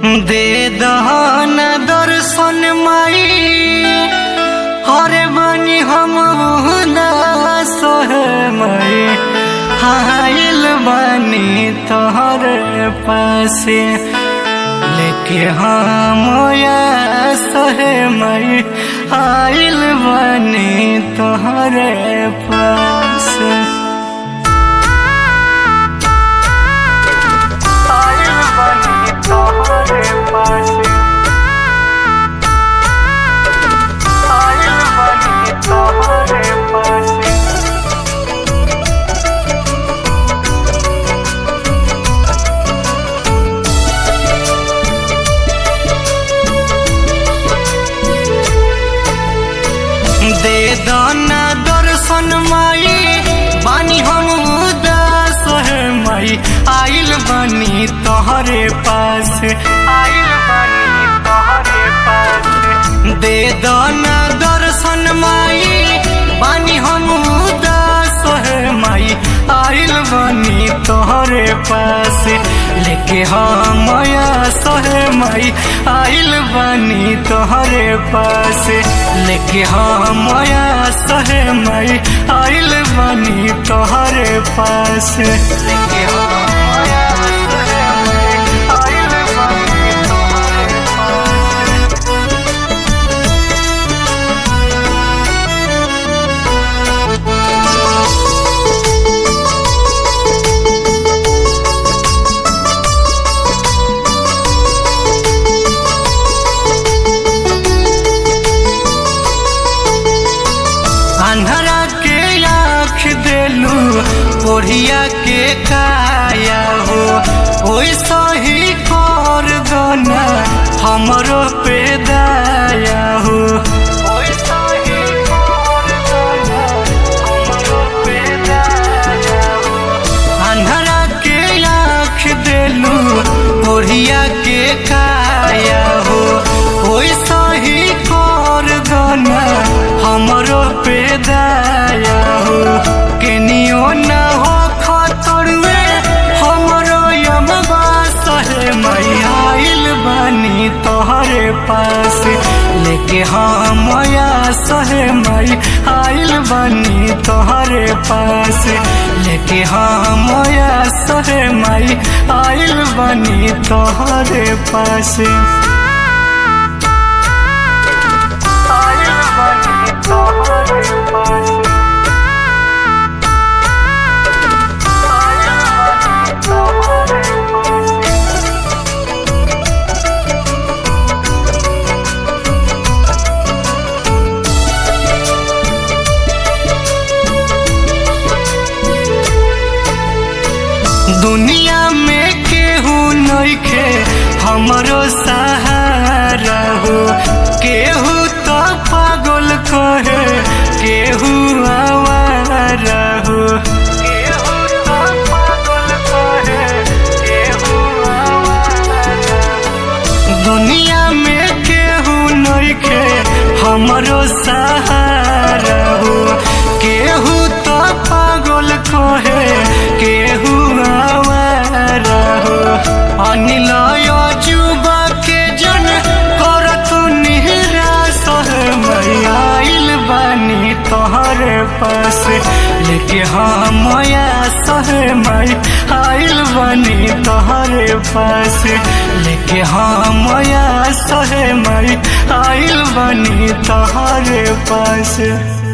दे दहन दर्शन माई हरे बनी हम उदास है माई आइल बनी तोहरे पासे लेके हम सहे मई आइल बनी तोहरे पास आइल बनी तोहरे पास आइल बनी तोहरे पास दे दाना दर्शन माई बानी हम उदास है माई आइल बनी तोहरे पास आइल बनी तोहरे पास दे दाना दर्शन माई बानी हम उदास है माई आइल बनी तोहरे पास लेके हम सहे माई आइल बनी तोहरे पास लेके हम सहे माई आइल बनी तोहरे पास लेके हम आइल बनी तोहरे पास अन्हरा के आँख देलू ओढ़िया के काया हो ओइसा ही कर दना हमरो पे दाया हो ओइसा ही कर दना हमरो पे दाया हो अन्हरा के आँख देलू ओढ़िया के काया हो ओइसा ही कर दना हमरो पे दाया हो केनियो न हो खतरवे हमरो यमबा सहे मई आइल बनी तोहरे पास लेके हम सहे मई आइल बनी तोहरे पास लेके हम सहे मई आइल बनी तोहरे पास आइल बनी तोहरे पास आइल बनी तोहरे पास दुनिया में केहू नइखे हमरो सहारा हो केहू तो पागल कहे केहू आवारा हो केहू तो पागल कहे केहू आवारा हो दुनिया में केहू नइखे हमरो सहारा हो केहू तो पागल कहे केहू आवारा हो अनिल युवा के जन करत निराश है आइल बानी तोहरे पास लेके हम सहे मई आइल बनी तोहरे पास लेके हम सहे मई आइल बनी तोहरे पास